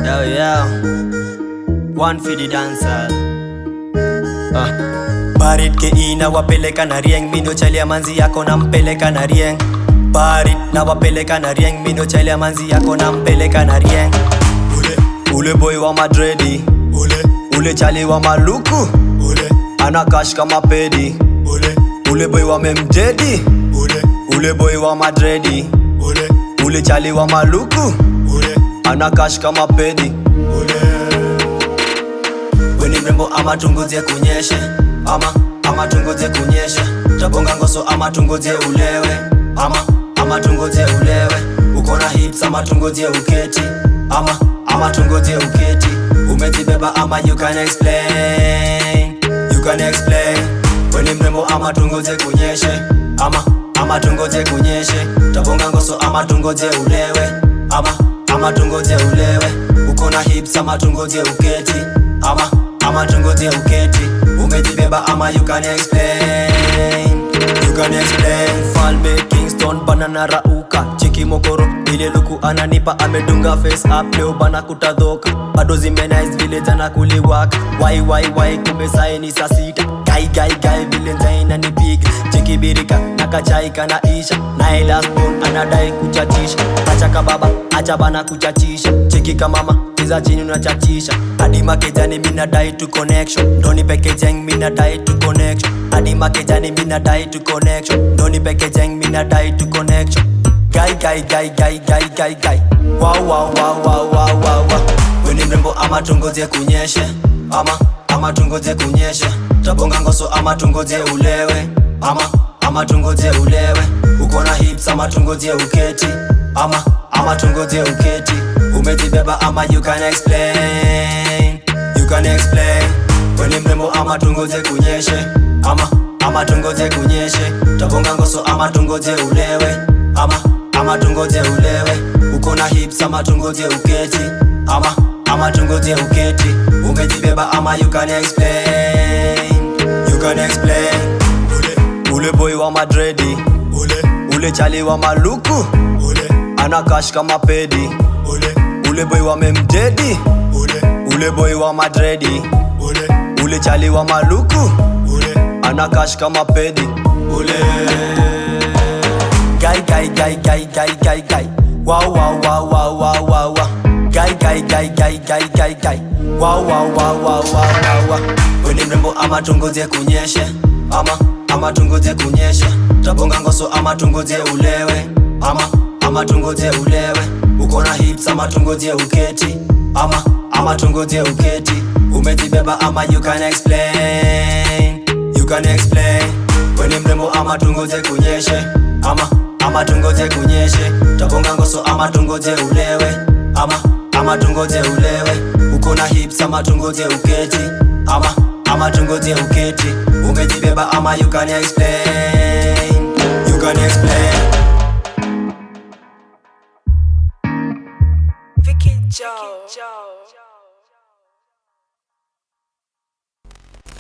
Yo, yo. One for the dancer. Ah. Barit ke ina wapeleka na rieng mino chalia manzi yako nampeleka na rieng Barit na wapeleka na rieng mino chalia manzi yako nampeleka na rieng Ule ule boy wa madredi Ule ule chali wa maluku Ule ana cash kama pedi Ule ule boy wa memjedi Ule ule boy wa madredi Ule ule chali wa maluku Ule ana cash kama pedi Ule weni mrembo ama tungozie kunyeshe ama ama tungozie kunyeshe tabonga ngoso ama tungozie ulewe ama ama tungozie ulewe uko na hips ama tungozie uketi ama ama tungozie uketi umejibeba ama you can explain you can explain weni mrembo ama tungozie kunyeshe ama ama tungozie kunyeshe tabonga ngoso ama tungozie ulewe ama ama tungozie ulewe uko na hips ama tungozie uketi ama ama tungozie uketi umejibeba ama you can explain you can explain falme kingston banana rauka chiki mokoro ile luku ananipa amedunga face up leo bana kutadhoka bado zimenice vile jana kuliwaka wai wai wai kumbe saini saa sita gai gai gai vile nzaina nipiga cheki birika nakachai kana isha naye last born anadai kuchachisha acha kababa acha bana kuchachisha cheki kamama kiza chini unachachisha hadi makejani mina dai to connection ndoni pekejeng mina dai to connection hadi makejani mina dai to connection ndoni pekejeng mina dai to connection gai gai gai gai gai gai gai wow wow wow wow wow wow wow weni mrembo ama tungozie kunyeshe ama ama tungozie kunyeshe tabonga ngoso ama tungozie ulewe ama ama tungozie ulewe uko na hips ama tungozie uketi ama ama tungozie uketi umejibeba ama you can explain you can explain weni mrembo ama tungozie kunyeshe ama ama tungozie kunyeshe tabonga ngoso ama tungozie ulewe ama ama tungozie ulewe uko na hips ama tungozie uketi ama ama tungozie uketi umejibeba ama you can explain you can explain ule ule boy wa madredi ule ule chali wa maluku ule ana cash kama pedi ule ule boy wa memjedi ule ule boy wa madredi ule ule chali wa maluku ule ana cash kama pedi ule Gai gai gai gai gai gai gai Wow wow wow wow wow wow wow Gai gai gai gai gai gai gai Wow wow wow wow wow wow wow Weni mrembo ama tungozie kunyeshe Ama ama tungozie kunyeshe Tabonga ngoso ama tungozie ulewe Ama ama tungozie ulewe Uko na hips ama tungozie uketi Ama ama tungozie uketi Umejibeba ama you can explain You can explain weni mrembo ama tungoje kunyeshe ama ama tungoje kunyeshe tabonga ngoso ama tungoje ulewe ama ama tungoje ulewe uko na hips ama tungoje uketi ama ama tungoje uketi umejibeba ama you can explain you can explain